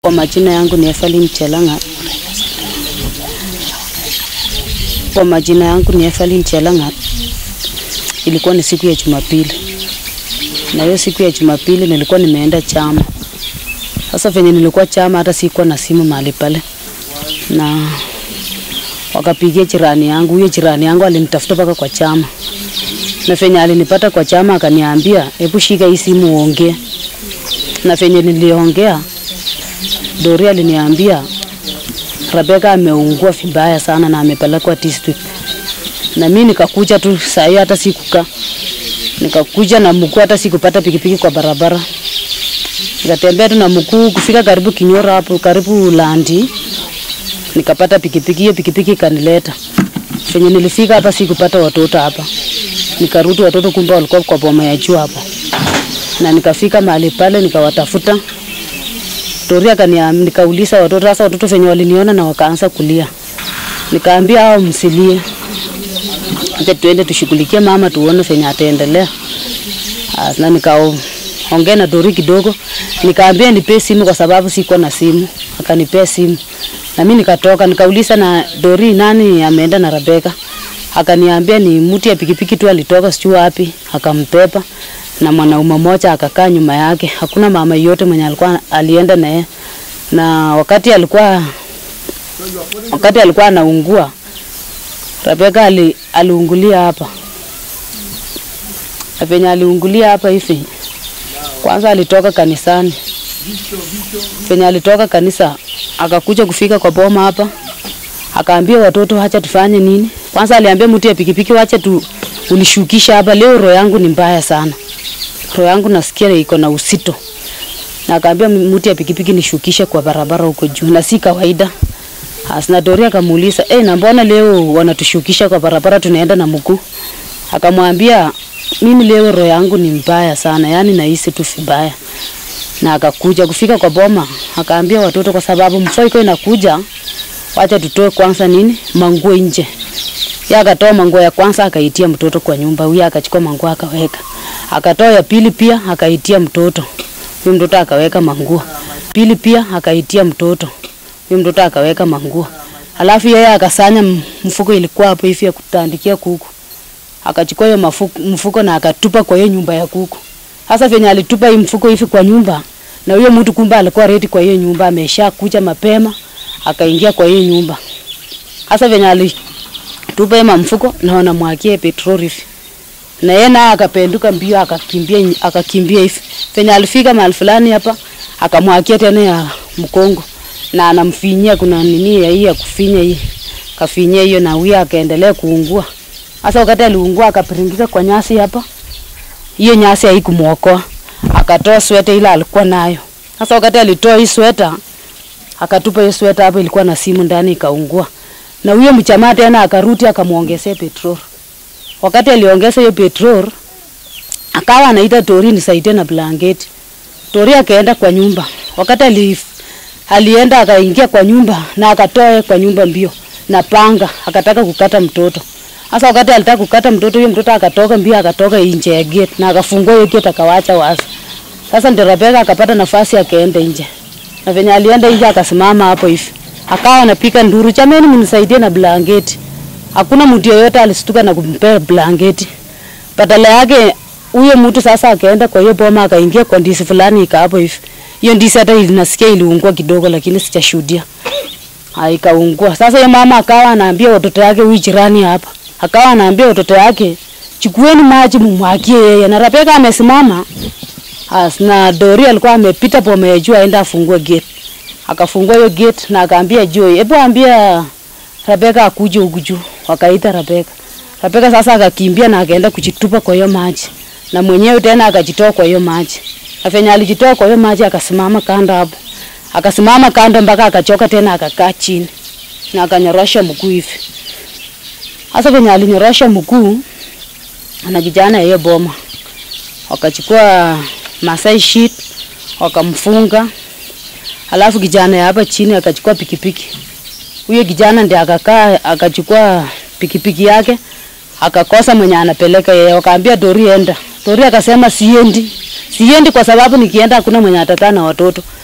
Kwa majina yangu ni Evelyn Chelanga. Kwa majina yangu ni Evelyn Chelanga. Ilikuwa ni siku ya Jumapili, na hiyo siku ya Jumapili nilikuwa nimeenda chama. Sasa venye nilikuwa chama, hata sikuwa na simu mahali pale, na wakapigia jirani yangu. Huyo jirani yangu alinitafuta mpaka kwa chama, na venye alinipata kwa chama akaniambia, hebu shika hii simu uongee. Na venye niliongea Dori aliniambia Rebeka ameungua vibaya sana na amepelekwa district. Na mimi nikakuja tu saa hiyo, hata sikukaa, nikakuja na mguu, hata sikupata pikipiki kwa barabara, nikatembea tu na mguu kufika karibu Kinyoro hapo karibu Landi, nikapata pikipiki. Hiyo pikipiki ikanileta venye nilifika hapa, sikupata watoto hapa, nikarudi watoto, kumbe walikuwa kwa boma ya juu hapo, na nikafika mahali pale nikawatafuta Dori akaniambia, nikauliza watoto sasa, watoto venye waliniona na wakaanza kulia, nikaambia hao msilie, acha tuende tushughulikie mama tuone venye ataendelea. As, na nikaongea na Dori kidogo, nikaambia nipe simu kwa sababu siko na simu, akanipea simu na mimi nikatoka, nikauliza na Dori nani ameenda na Rebeka, akaniambia ni mtu ya pikipiki tu alitoka sijui wapi, akampepa na mwanaume mmoja akakaa nyuma yake. Hakuna mama yote mwenye alikuwa alienda naye, na wakati alikuwa wakati alikuwa anaungua Rebeka ali, aliungulia hapa na penye aliungulia hapa hivi, kwanza alitoka kanisani, penye alitoka kanisa akakuja kufika kwa boma hapa, akaambia watoto acha tufanye nini. Kwanza aliambia mtu ya pikipiki, wacha tu unishukisha hapa leo, roho yangu ni mbaya sana roho yangu nasikia iko na usito, na akaambia mtu ya pikipiki nishukishe kwa barabara huko juu, na si kawaida. Asna Dori akamuuliza eh, na mbona leo wanatushukisha kwa barabara, tunaenda na mguu? Akamwambia mimi leo roho yangu ni mbaya sana, yani nahisi tu vibaya. Na akakuja kufika kwa boma, akaambia watoto, kwa sababu mvua iko inakuja, wacha tutoe kwanza nini manguo nje. Yeye akatoa manguo ya kwanza akaitia mtoto kwa nyumba, huyo akachukua manguo akaweka akatoa ya pili pia akaitia mtoto huyo mtoto akaweka manguo pili pia akaitia mtoto huyo mtoto akaweka manguo alafu yeye akasanya mfuko ilikuwa hapo hivi ya kutandikia kuku akachukua hiyo mfuko na akatupa kwa hiyo nyumba ya kuku sasa venye alitupa hii mfuko hivi kwa nyumba na huyo mtu kumbe alikuwa ready kwa hiyo nyumba amesha kuja mapema akaingia kwa hiyo nyumba sasa venye alitupa hiyo mfuko na wanamwagia petroli hivi na yeye naye akapenduka mbio akakimbia akakimbia hivi. Penye alifika mahali fulani hapa akamwakia tena ya mkongo na anamfinyia, kuna nini ya hii ya kufinya hii, kafinyia hiyo na huyo akaendelea kuungua. Sasa wakati aliungua akapiringika kwa nyasi hapa, hiyo nyasi haikumuokoa, akatoa sweta ile alikuwa nayo. Sasa wakati alitoa hii sweta akatupa hiyo sweta hapo, ilikuwa na simu ndani, ikaungua. Na huyo mchamaa tena akaruti akamuongezea petroli wakati aliongeza hiyo petrol akawa anaita Tori nisaidie na blanketi. Tori akaenda kwa nyumba. Wakati ali, alienda akaingia kwa nyumba na akatoa kwa nyumba mbio na panga akataka kukata mtoto. Sasa wakati alitaka kukata mtoto, huyo mtoto akatoka mbio akatoka nje ya gate na akafungua hiyo gate akawacha wazi. Sasa ndio Rebeka akapata nafasi akaenda nje. Na venye alienda nje akasimama hapo hivi. Akawa anapika nduru, jamani mnisaidie na blanketi hakuna mtu yeyote alistuka na kumpea blanketi. Badala yake huyo mtu sasa akaenda kwa hiyo boma akaingia kwa ndisi fulani ika hapo hivi. Hiyo ndisi hata ilinasikia iliungua kidogo, lakini sijashuhudia. Haikaungua. Sasa hiyo mama akawa anaambia watoto yake, huyu jirani hapa, akawa anaambia watoto yake, chukueni maji mumwagie yeye. Na Rebeka amesimama as na Dori alikuwa amepita boma ya juu aenda afungue gate. Akafungua hiyo gate na akaambia Joy, hebu ambia Rebeka akuje huku juu. Wakaita Rebeka. Rebeka sasa akakimbia na akaenda kujitupa kwa hiyo maji. Na mwenyewe tena akajitoa kwa hiyo maji. Na venye alijitoa kwa hiyo maji akasimama kando hapo. Akasimama kando mpaka akachoka tena akakaa chini. Na akanyorosha mguu hivi. Sasa venye alinyorosha mguu na kijana hiyo boma. Wakachukua Masai sheet wakamfunga. Alafu kijana hapa chini akachukua pikipiki huyo kijana ndiye akakaa akachukua pikipiki yake akakosa mwenye anapeleka yeye, wakaambia Dori enda. Dori akasema siendi, siendi kwa sababu nikienda hakuna mwenye atakaa na watoto.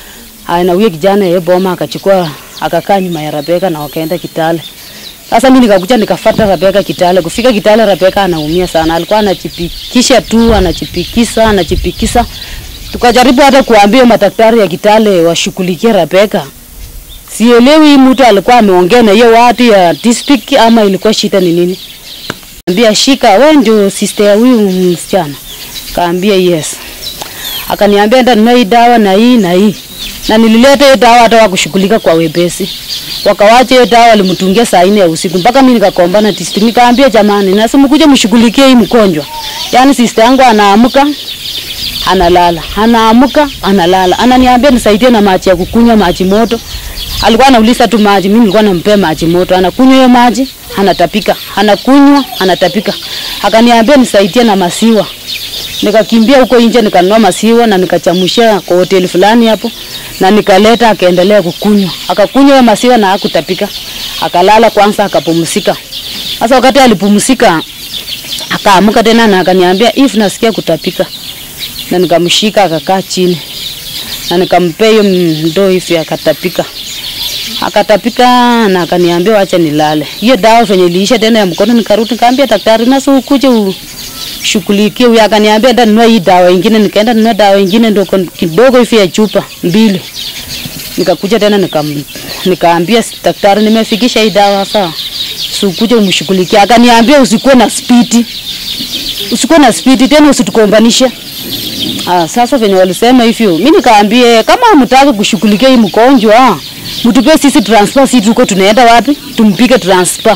Haya, na huyo kijana yeye boma akachukua akakaa nyuma ya Rebeka na wakaenda Kitale. Sasa mimi nikakuja nikafuata Rebeka Kitale. Kufika Kitale Rebeka anaumia sana. Alikuwa anachipikisha tu, anachipikisa, anachipikisa. Tukajaribu hata kuambia madaktari ya Kitale washughulikie Rebeka. Sielewi hii mtu alikuwa ameongea na hiyo watu ya district ama ilikuwa shida ni nini. Ambia shika, wewe ndio sister ya huyu msichana. Kaambia yes. Akaniambia ndio nunua hii dawa na hii na hii. Na nilileta hiyo dawa hata wakushughulika kwa wepesi. Wakawacha hiyo dawa walimtungia saa nne ya usiku mpaka mimi nikakombana district. Nikaambia jamani, nasema kuja mshughulikie hii mgonjwa. Yaani sister yangu anaamka analala, anaamka analala, ananiambia nisaidie na maji ya kukunywa, maji moto. Alikuwa anauliza tu maji, mimi nilikuwa nampea maji moto, anakunywa hiyo maji, anatapika, anakunywa, anatapika. Akaniambia nisaidie na maziwa. Nikakimbia huko nje nikanunua maziwa na nikachamusha kwa hoteli fulani hapo na nikaleta, akaendelea kukunywa, akakunywa hiyo maziwa na hakutapika, akalala kwanza, akapumzika. Sasa wakati alipumzika, akaamka tena na akaniambia if nasikia kutapika na nikamshika akakaa chini na nikampea hiyo ndoo hivi akatapika akatapika na akaniambia wacha nilale. Hiyo dawa venye iliisha tena ya mkono, nikarudi nikamwambia daktari, nasa ukuje ushughulikie huyu. Akaniambia nda nunua hii dawa ingine, nikaenda nunua dawa ingine ndogo kidogo hivi ya chupa mbili. Nikakuja tena nikam, nikaambia daktari, nimefikisha hii dawa sasa, si ukuje umshughulikie. Akaniambia usikuwe na spidi, usikuwe na spidi tena, usitukombanishe Ah, sasa venye walisema hivyo, mimi nikaambie kama hamtaki kushughulikia hii mgonjwa, mtupe sisi transfer, sisi tuko tunaenda wapi? Tumpige transfer.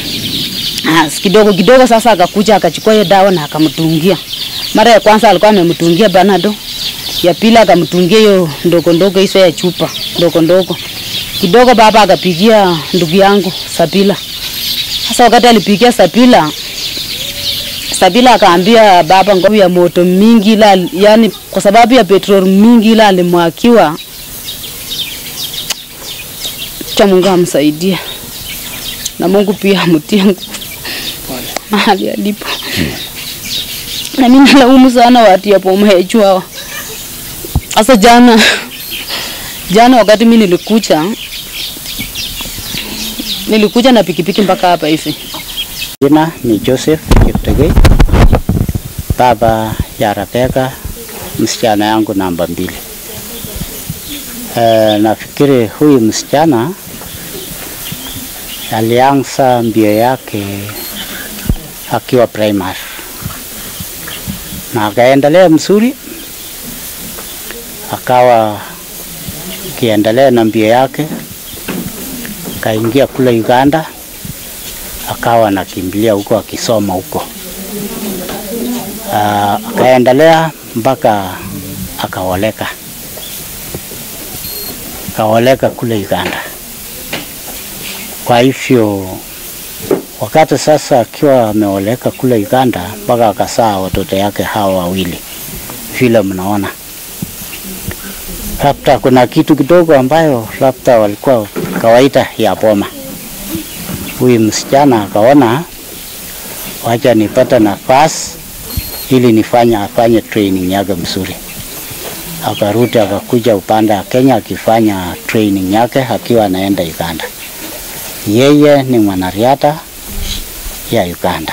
Ah, kidogo kidogo sasa akakuja akachukua hiyo dawa na akamtungia. Mara ya kwanza alikuwa amemtungia Panado. Ya pili akamtungia hiyo ndogo ndogo hizo ya chupa, ndogo ndogo. Kidogo baba akapigia ndugu yangu Sabila. Sasa wakati alipigia Sabila, Sabila akaambia baba nguvu ya moto mingi ila yani kwa sababu ya petrol mingi ila alimwakiwa. Cha Mungu amsaidie. Na Mungu pia amtie nguvu mahali alipo. Na mimi nalaumu sana watu ya Boma ya juu hawa. Sasa jana jana wakati mimi nilikuja nilikuja na pikipiki mpaka hapa hivi. Jina ni Joseph Kiptegei, baba ya Rebeka, msichana yangu namba mbili. E, nafikiri huyu msichana alianza mbio yake akiwa primary na akaendelea mzuri, akawa akiendelea na mbio yake, kaingia kule Uganda akawa anakimbilia huko akisoma huko. Uh, akaendelea mpaka akaoleka, akaoleka kule Uganda. Kwa hivyo wakati sasa akiwa ameoleka kule Uganda, mpaka akasaa watoto yake hawa wawili, vile mnaona, labda kuna kitu kidogo ambayo labda walikuwa kawaida ya Boma huyu msichana akaona wacha nipata nafasi ili nifanye afanye training yake mzuri. Akarudi akakuja upande wa Kenya akifanya training yake akiwa anaenda Uganda. Yeye ni mwanariadha ya Uganda.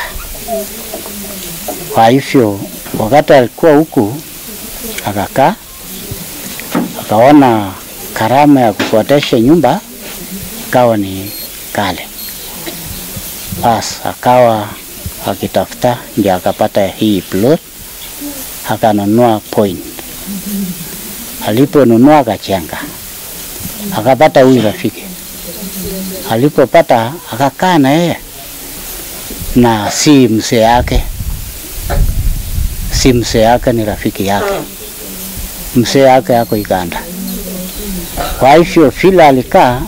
Kwa hivyo wakati alikuwa huku akakaa, akaona karama ya kukodesha nyumba ikawa ni kale bas akawa akitafuta ndio akapata hii plot akanunua point. Aliponunua akachenga, akapata huyu rafiki. Alipopata akakaa na yeye, na si mzee yake, si mzee yake, ni rafiki yake. Mzee yake yako Uganda. Kwa hivyo vile alikaa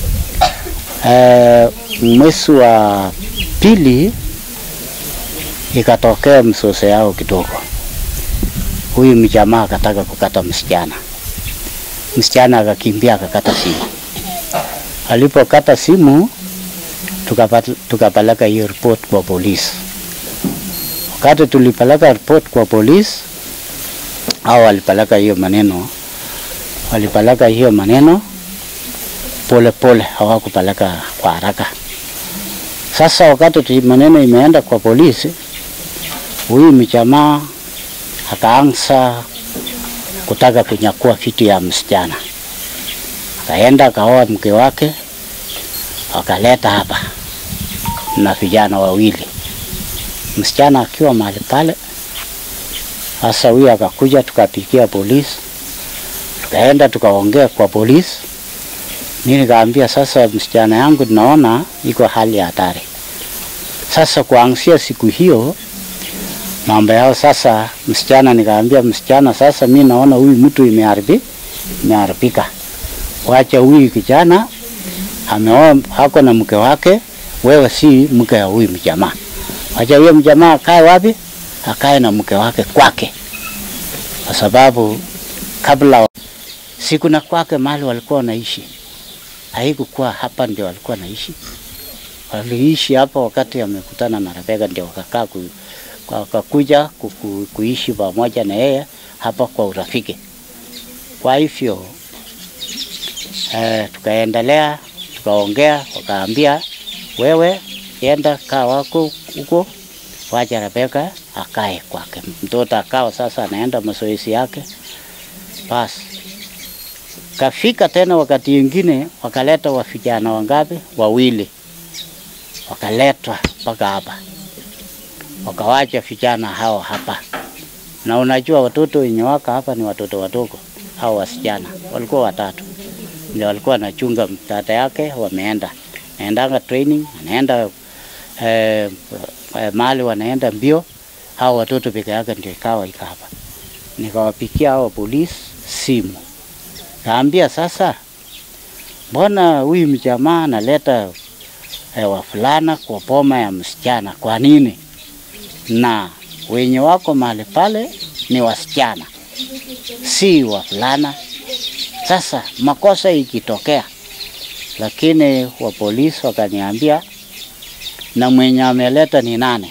eh, mwezi wa pili ikatokea msoso yao kidogo. Huyu mjamaa akataka kukata msichana, msichana akakimbia akakata simu. Alipokata simu, tukapata- tukapeleka hiyo report kwa polisi. Wakati tulipeleka report kwa polisi, au walipeleka hiyo maneno walipeleka hiyo maneno pole pole, hawakupeleka kwa haraka. Sasa wakati tu maneno imeenda kwa polisi, huyu mjamaa akaanza kutaka kunyakua vitu ya msichana, akaenda akaoa mke wake, akaleta hapa na vijana wawili, msichana akiwa mahali pale. Sasa huyu akakuja, tukapigia polisi, tukaenda tukaongea kwa polisi. Mimi nikaambia sasa, msichana yangu tunaona iko hali ya hatari. Sasa kuanzia siku hiyo mambo yao sasa, msichana nikaambia msichana, sasa mi naona huyu mtu imeharibi imeharibika, wacha huyu kijana ameoa hako na mke wake, wewe si mke wa huyu mjamaa, wacha huyo mjamaa akae wapi? Akae na mke wake kwake, kwa sababu kabla siku na kwake mahali walikuwa wanaishi haikukuwa hapa ndio walikuwa naishi. Waliishi hapa wakati amekutana na Rebeka, ndio wakakaa ku, wakakuja ku, ku, kuishi pamoja na yeye hapa kwa urafiki. Kwa hivyo eh, tukaendelea tukaongea, wakaambia wewe enda kaa wako huko, wacha Rebeka akae kwake. Mtoto akawa sasa anaenda mazoezi yake basi kafika tena wakati ingine wakaleta wa vijana wangapi? Wawili wakaletwa mpaka hapa, wakawacha vijana hao hapa. Na unajua watoto wenye waka hapa ni watoto wadogo, hao wasichana walikuwa watatu, ndio walikuwa wanachunga mtata yake, wameenda naendanga training, anaenda eh, eh, mahali wanaenda mbio, hao watoto peke yake ndio ikawa ika hapa. Nikawapikia hao polisi simu Kaambia sasa, mbona huyu mjamaa analeta eh, wafulana kwa boma ya msichana? Kwa nini? Na wenye wako mahali pale ni wasichana, si wafulana. Sasa makosa ikitokea, lakini wa polisi wakaniambia, na mwenye ameleta ni nane?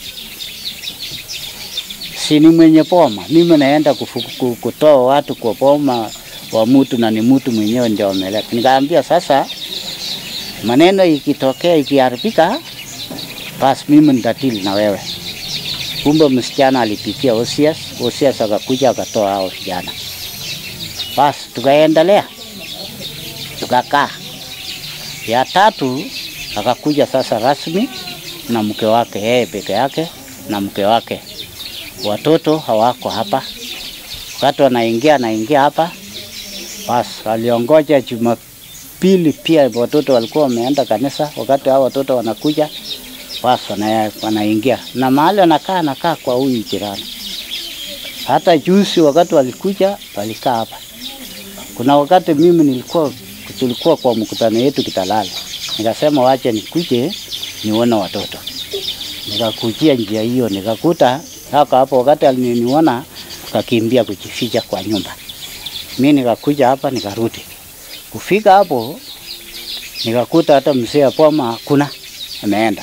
Si ni mwenye boma? Mimi naenda kufu- kutoa watu kwa boma wa mtu na ni mtu mwenyewe ndio ameleta. Nikaambia sasa, maneno ikitokea ikiharibika, basi mimi nitatili na wewe. Kumbe msichana alipitia OCS, OCS akakuja akatoa hao vijana. Basi tukaendelea tukakaa. Ya tatu akakuja sasa rasmi na mke wake, yeye peke yake na mke wake. Watoto hawako hapa, wakati wanaingia anaingia hapa basi waliongoja Jumapili, pia watoto walikuwa wameenda kanisa. Wakati hao watoto wanakuja, basi wana- wanaingia na mahali wanakaa, anakaa kwa huyu jirani. Hata juzi wakati walikuja, walikaa hapa. Kuna wakati mimi nilikuwa tulikuwa kwa mkutano yetu Kitalala, nikasema wache nikuje nione watoto, nikakujia njia hiyo, nikakuta haka hapo. Wakati aliniona kakimbia kujificha kwa nyumba mi nikakuja hapa nikarudi. Kufika hapo nikakuta hata mzee wa boma hakuna, ameenda.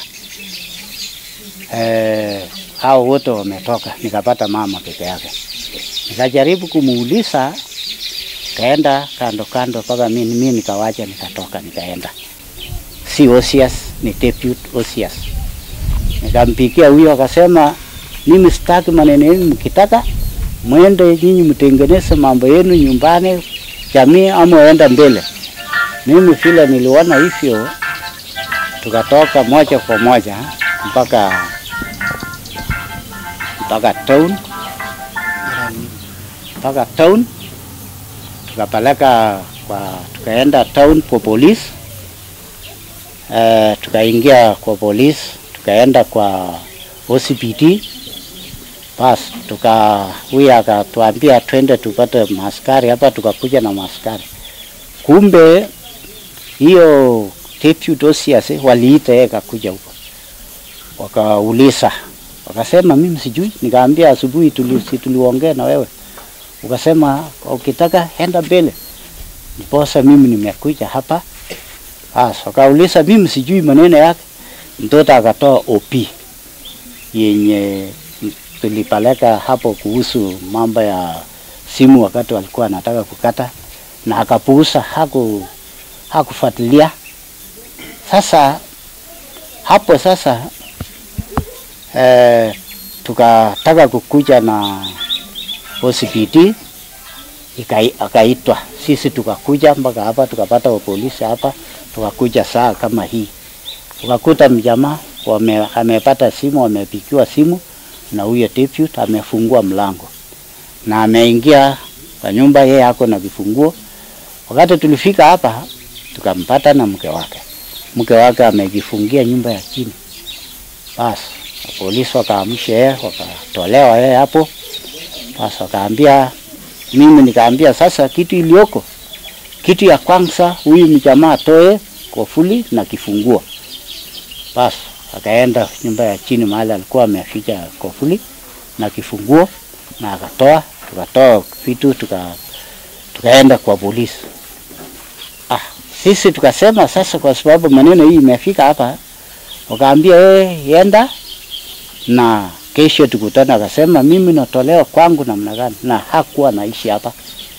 Eh, hao wote wametoka, nikapata mama peke yake. Nikajaribu kumuuliza, kaenda kando kando mpaka mimi mimi nikawacha, nikatoka nikaenda. Si Osias, ni deputy Osias. Nikampikia huyo akasema, mimi sitaki maneno yenu, mkitaka mwende nyinyi mtengeneze mambo yenu nyumbani, jamii ama enda mbele. Mimi vile niliona hivyo, tukatoka moja kwa moja mpaka mpaka town mpaka town, tukapeleka kwa tukaenda town kwa polisi eh, tukaingia kwa polisi, tukaenda kwa OCPD basi tuka huyu akatuambia twende tupate maaskari hapa, tukakuja na maaskari. Kumbe hiyo deputy OCS waliita yeye kakuja huko, wakauliza, wakasema mimi sijui. Nikaambia asubuhi tuli, si tuliongea na wewe, ukasema ukitaka enda mbele, ndiposa mimi nimekuja hapa. Basi wakauliza, mimi sijui maneno yake. Mtoto akatoa OP yenye tulipeleka hapo kuhusu mambo ya simu wakati walikuwa wanataka kukata, na akapuuza, haku hakufuatilia. Sasa hapo sasa eh, tukataka kukuja na OCPD ikai- akaitwa, sisi tukakuja mpaka hapa, tukapata wa polisi hapa, tukakuja saa kama hii, tukakuta mjamaa wame, amepata simu, wamepigiwa simu na huyo deputy amefungua mlango na ameingia kwa nyumba, yeye ako na vifunguo. Wakati tulifika hapa, tukampata na mke wake, mke wake amejifungia nyumba ya chini. Basi polisi wakaamsha yeye, wakatolewa yeye hapo. Basi wakaambia mimi, nikaambia sasa, kitu iliyoko, kitu ya kwanza, huyu mjamaa atoe kofuli na kifunguo. Basi akaenda nyumba ya chini mahali alikuwa ameficha kofuli na kifunguo, na akatoa, tukatoa vitu tuka tukaenda kwa polisi. Ah, sisi tukasema sasa, kwa sababu maneno hii imefika hapa, wakaambia wewe enda na kesho tukutane. Akasema mimi natolewa kwangu namna gani? Na hakuwa naishi hapa,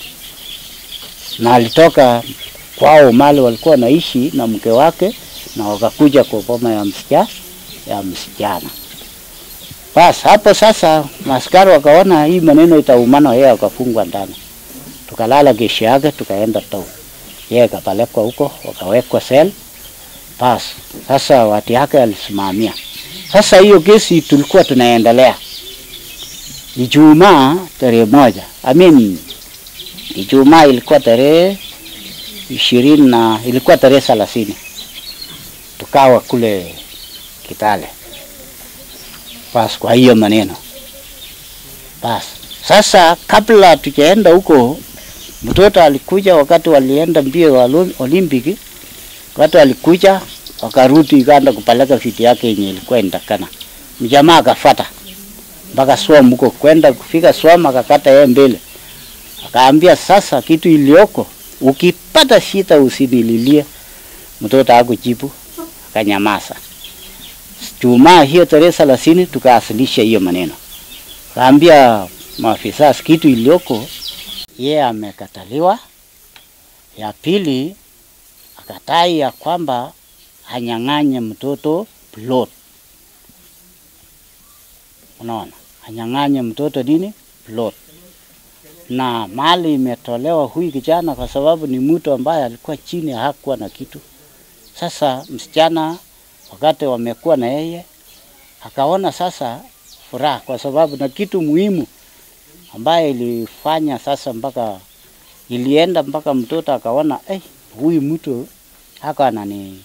na alitoka kwao mali walikuwa naishi na mke wake, na wakakuja kwa boma ya msichana ya msichana. Basi hapo sasa maskari wakaona hii maneno itaumana, yeye akafungwa ndani. Tukalala kesho yake, tukaenda town, yeye akapelekwa huko, wakawekwa sel. Basi sasa wati yake alisimamia. Sasa hiyo kesi tulikuwa tunaendelea Ijumaa tarehe moja, I mean Ijumaa ilikuwa tarehe ishirini na ilikuwa tarehe thelathini tukawa kule Kitale. Basi kwa hiyo maneno basi sasa, kabla tujaenda huko, mtoto alikuja wakati walienda mbio wa Olim- Olimpiki, wakati alikuja wakarudi Uganda kupeleka vitu yake yenye ilikuwa inatakana. Mjamaa akafuata mpaka Swam huko, kwenda kufika Swam akakata yeye mbele, akaambia sasa, kitu iliyoko ukipata shida usinililie. Mtoto hakujibu akanyamaza. Jumaa hiyo tarehe thelathini tukaasilisha hiyo maneno, kaambia maafisa kitu iliyoko, yeye amekataliwa. Ya pili akatai ya kwamba anyang'anye mtoto plot. Unaona, anyang'anye mtoto nini plot, na mali imetolewa huyu kijana kwa sababu ni mtu ambaye alikuwa chini, hakuwa na kitu. Sasa msichana wakati wamekuwa na yeye akaona sasa furaha, kwa sababu na kitu muhimu ambaye ilifanya sasa mpaka ilienda mpaka mtoto akaona eh, huyu mtu haka anani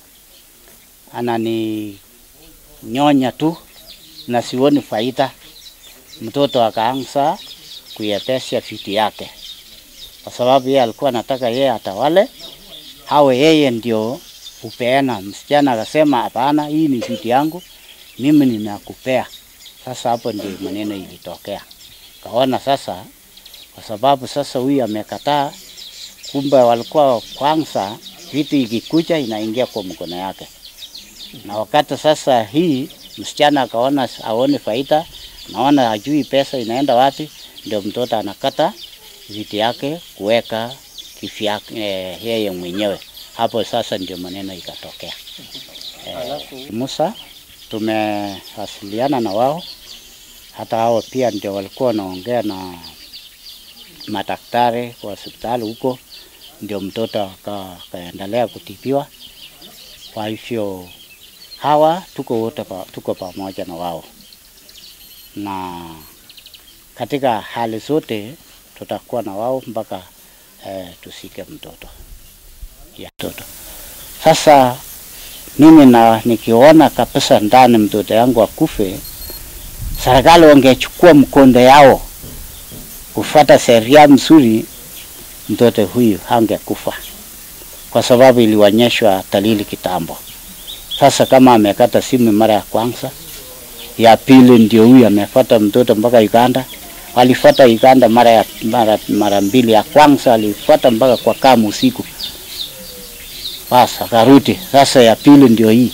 anani nyonya tu na sioni faida. Mtoto akaanza kuyepesha vitu yake, kwa sababu yeye alikuwa anataka yeye atawale, hawe yeye ndio upeana. Msichana akasema hapana, hii ni vitu yangu, mimi ninakupea. Sasa hapo ndio maneno ilitokea. Kaona sasa, kwa sababu sasa huyu amekataa, kumbe walikuwa kwanza vitu ikikuja inaingia kwa mkono yake, na wakati sasa hii msichana akaona aone faida, naona ajui pesa inaenda wapi, ndio mtoto anakata vitu yake kuweka kifyake eh, yeye mwenyewe. Hapo sasa ndio maneno ikatokea. Eh, Musa tumewasiliana na wao, hata hao pia ndio walikuwa wanaongea na madaktari kwa hospitali huko, ndio mtoto aka- akaendelea kutibiwa. Kwa hivyo hawa tuko wote pa, tuko pamoja na wao, na katika hali zote tutakuwa na wao mpaka eh, tusike mtoto ya mtoto. Sasa mimi na nikiona kabisa ndani mtoto yangu akufe, serikali wangechukua mkondo yao kufuata sheria mzuri, mtoto huyu hangekufa kwa sababu ilionyeshwa dalili kitambo. Sasa kama amekata simu mara ya kwanza, ya pili ndio huyu amefuata mtoto mpaka Uganda. Alifuata Uganda mara ya mara, mara mbili. Ya kwanza alifuata mpaka kwa Kamu usiku, basi akarudi. Sasa ya pili ndio hii,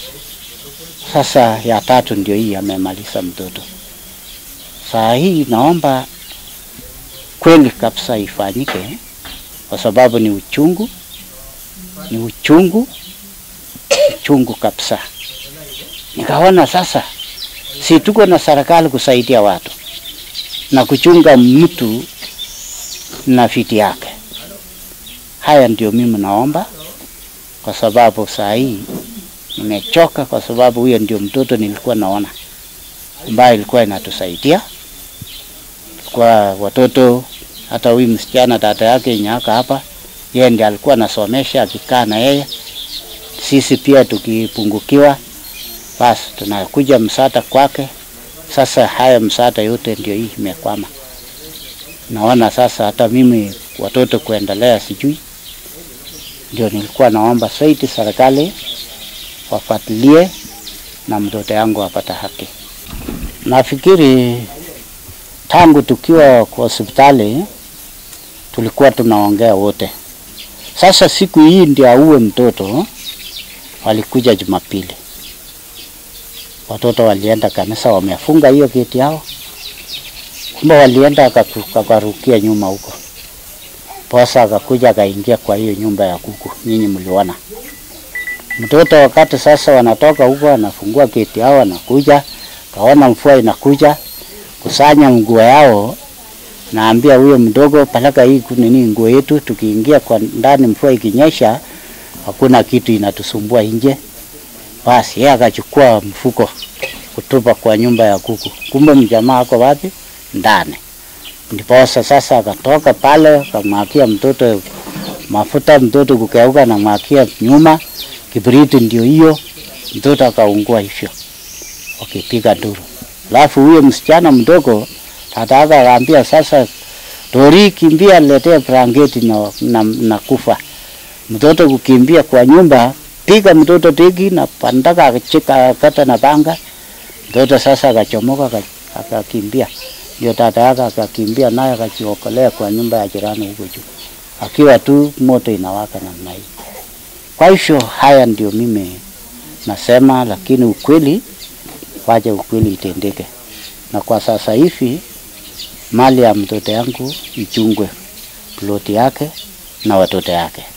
sasa ya tatu ndio hii, amemaliza mtoto. Saa hii naomba kweli kabisa ifanyike kwa sababu ni uchungu, ni uchungu, uchungu kabisa. Nikaona sasa, si tuko na serikali kusaidia watu na kuchunga mtu na fiti yake. Haya ndio mimi naomba, kwa sababu saa hii nimechoka, kwa sababu huyo ndio mtoto nilikuwa naona ambaye ilikuwa inatusaidia kwa watoto. Hata huyu msichana dada yake nyaka hapa, yeye ndiye alikuwa anasomesha, akikaa na yeye. Sisi pia tukipungukiwa, basi tunakuja msaada kwake. Sasa haya msaada yote ndio hii imekwama. Naona sasa hata mimi watoto kuendelea sijui, ndio nilikuwa naomba zaidi serikali wafuatilie na mtoto yangu apata haki. Nafikiri tangu tukiwa kwa hospitali tulikuwa tunaongea wote. Sasa siku hii ndio auwe mtoto, walikuja Jumapili, watoto walienda kanisa, wamefunga hiyo geti yao, kumbe walienda wakarukia nyuma huko. Posa akakuja akaingia kwa hiyo nyumba ya kuku, nyinyi mliona mtoto. Wakati sasa wanatoka huko, anafungua geti yao, anakuja kaona mvua inakuja, kusanya nguo yao, naambia huyo mdogo, peleka hii nini nguo yetu, tukiingia kwa ndani, mvua ikinyesha, hakuna kitu inatusumbua nje. Basi yeye akachukua mfuko kutupa kwa nyumba ya kuku, kumbe mjamaa ako wapi? Ndani. Ndiposa sasa akatoka pale akamwakia mtoto mafuta, mtoto kukeuka na mwakia nyuma, kibriti ndio hiyo, mtoto akaungua hivyo wakipiga nduru. Alafu huyo msichana mdogo tata yake akaambia sasa, Tori, kimbia letee blanketi na, na, na kufa. Mtoto kukimbia kwa nyumba, piga mtoto tiki na pandaka akachika kata na panga. Mtoto sasa akachomoka akakimbia, ndio tata yake akakimbia naye akajiokolea kwa nyumba ya jirani huko juu, akiwa tu moto inawaka namna hii. Kwa hivyo haya ndio mimi nasema, lakini ukweli waje ukweli itendeke. Na kwa sasa hivi mali ya mtoto yangu ichungwe, ploti yake na watoto yake.